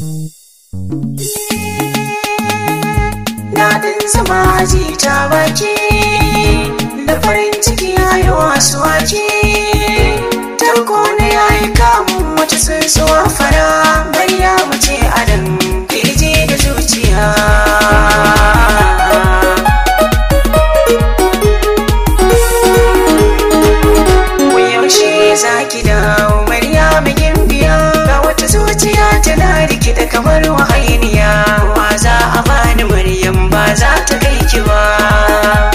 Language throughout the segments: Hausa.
Daɗin zama aji ta baki da farin ciki ya yi wasu waki. Tarko na ya yi kamun wata tsuntsuwa fara bayya mace adam kirji da zuciya. yaushe za ki dawo Maryamu gimbiya ga wata zuciya tana rikida kamar wahainiya wa za a bani Maryam ba za ta kai ki ba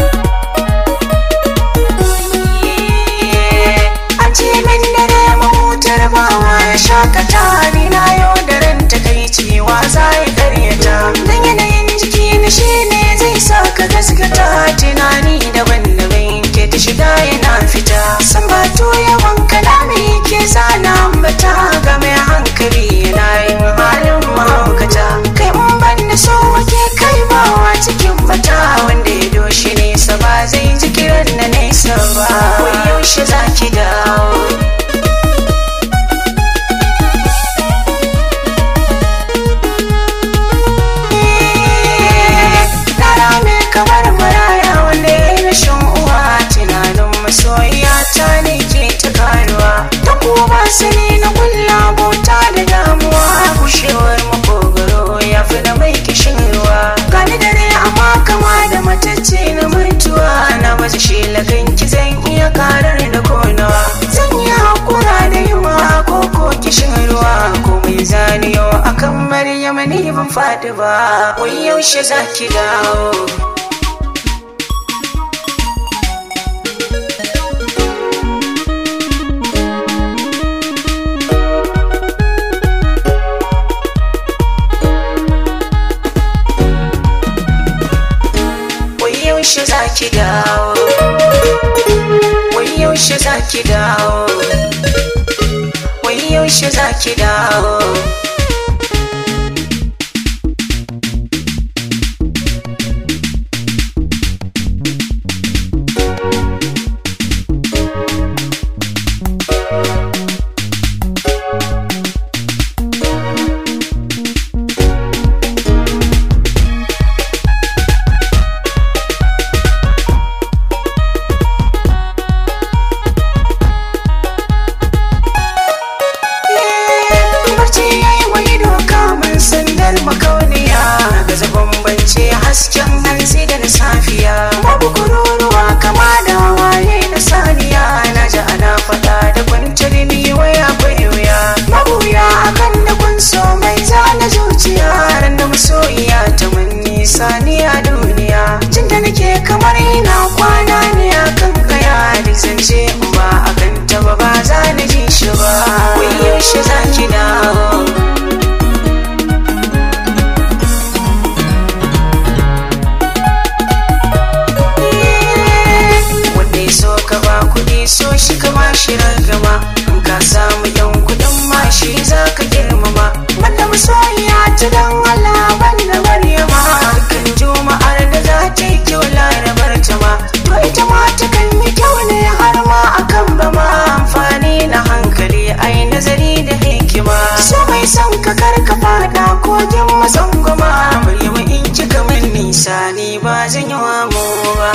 an ce min dare mahutar bawa ya shakata ni na yau da ran ta kai cewa za ya karyata dan yanayin jiki na shi ne zai sa ka gaskata tunani daban-daban ke ta shiga yana fita san bato yawan kalami ke zana ambata ga mai hankali yana yin halin mahaukata kai in ban da so wake kai bawa cikin bata wanda ya doshi nesa ba zai ji kiran na nesa ba wai yaushe za ki dawo Yara mai kamar maraya wanda ya yi rashin uwa tunanin masoyiya ta ne ke ta karuwa ta kuma sani na kulla bauta da damuwa bushewar makogaro ya fi na mai kishin ruwa gani dare amma kama da matacce na mutuwa na baza shi lagan ki zan iya karar da konawa zan yi hakura da yunwa ko ko kishin ruwa ko mai zaniyo akan maryama ni ban faɗi ba wai yaushe za ki dawo wai yaushe za ki dawo wai yaushe za ki dawo wai yaushe za ki dawo barci ya yi wani doka man sandar makauniya gaza bambance hasken hantsi da na safiya babu kururuwa kama da waye na saniya na ji ana faɗa da kwanciyar ni wai akwai wuya mabuya akan da kun so mai zana zuciya ran da masoyiya ta manni saniya duniya jin da nake kamar ina kwana ne akan kaya duk zance in ba akan ta ba ba za na ji shi ba wai yaushe za ki dawo wanda ya so ka ba kuɗi so shi ka ba shi ragama in ka samu yan kuɗin ma shi za ka girmama wanda masoyiya ta dan Allah banda Maryama dukkan juma'ar da za ta yi kyau larabar ta ma to ita ma ta kan yi kyau ne har ma akan ba ma amfani na hankali ai nazari da hikima so mai son ka kar ka fada kogin masangwama Maryama in kika min nisa ni ba zan yi wa mu ba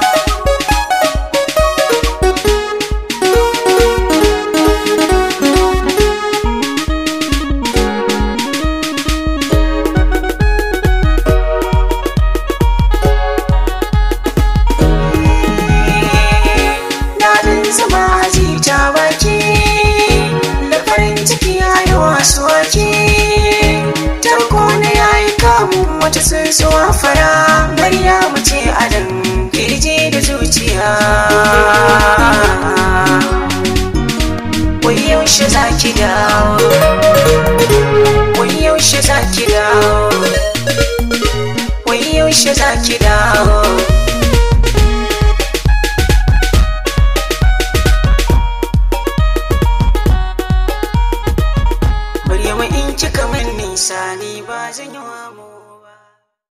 daɗin zama aji ta baki da farin ciki ya yi wasu waki tarko na ya yi kamun wata tsuntsuwa fara Maryamu